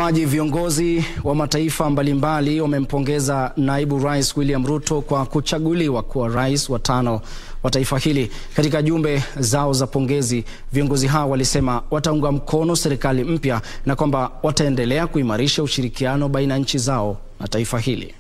Mtazamaji, viongozi wa mataifa mbalimbali wamempongeza naibu rais William Ruto kwa kuchaguliwa kuwa rais wa tano wa taifa hili. Katika jumbe zao za pongezi, viongozi hao walisema wataunga mkono serikali mpya na kwamba wataendelea kuimarisha ushirikiano baina ya nchi zao na taifa hili.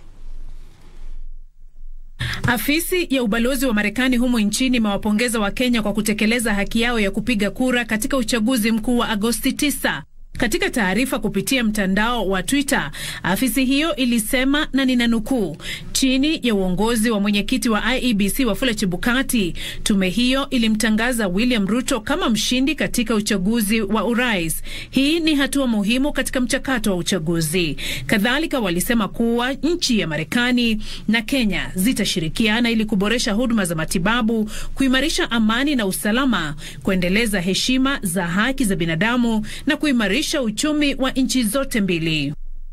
Afisi ya ubalozi wa Marekani humo nchini imewapongeza Wakenya kwa kutekeleza haki yao ya kupiga kura katika uchaguzi mkuu wa Agosti 9. Katika taarifa kupitia mtandao wa Twitter, afisi hiyo ilisema na ninanukuu, chini ya uongozi wa mwenyekiti wa IEBC Wafula Chebukati, tume hiyo ilimtangaza William Ruto kama mshindi katika uchaguzi wa urais. Hii ni hatua muhimu katika mchakato wa uchaguzi. Kadhalika walisema kuwa nchi ya Marekani na Kenya zitashirikiana ili kuboresha huduma za matibabu, kuimarisha amani na usalama, kuendeleza heshima za haki za binadamu na kuimarisha uchumi wa nchi zote mbili.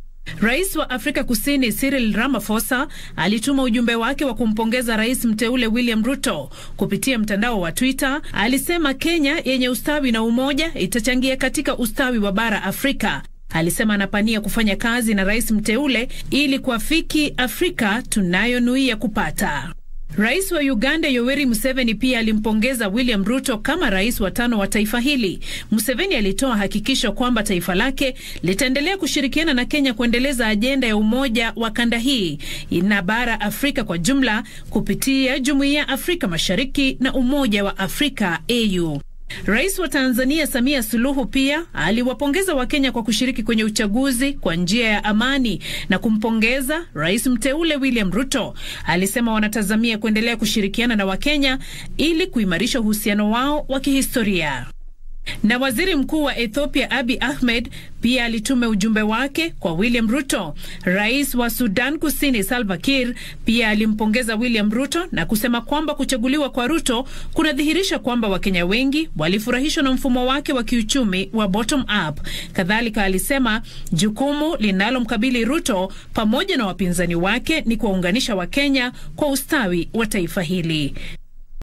Rais wa Afrika Kusini Cyril Ramaphosa alituma ujumbe wake wa kumpongeza rais mteule William Ruto kupitia mtandao wa Twitter. Alisema Kenya yenye ustawi na umoja itachangia katika ustawi wa bara Afrika. Alisema anapania kufanya kazi na rais mteule ili kuafiki Afrika tunayonuia kupata. Rais wa Uganda Yoweri Museveni pia alimpongeza William Ruto kama rais wa tano wa taifa hili. Museveni alitoa hakikisho kwamba taifa lake litaendelea kushirikiana na Kenya kuendeleza ajenda ya umoja wa kanda hii na bara Afrika kwa jumla kupitia Jumuiya ya Afrika Mashariki na Umoja wa Afrika AU. Rais wa Tanzania Samia Suluhu pia aliwapongeza Wakenya kwa kushiriki kwenye uchaguzi kwa njia ya amani na kumpongeza rais mteule William Ruto. Alisema wanatazamia kuendelea kushirikiana na Wakenya ili kuimarisha uhusiano wao wa kihistoria. Na waziri mkuu wa Ethiopia Abiy Ahmed pia alituma ujumbe wake kwa William Ruto. Rais wa Sudan Kusini Salva Kiir pia alimpongeza William Ruto na kusema kwamba kuchaguliwa kwa Ruto kunadhihirisha kwamba Wakenya wengi walifurahishwa na mfumo wake wa kiuchumi wa bottom up. Kadhalika alisema jukumu linalomkabili Ruto pamoja na wapinzani wake ni kuwaunganisha Wakenya kwa ustawi wa taifa hili.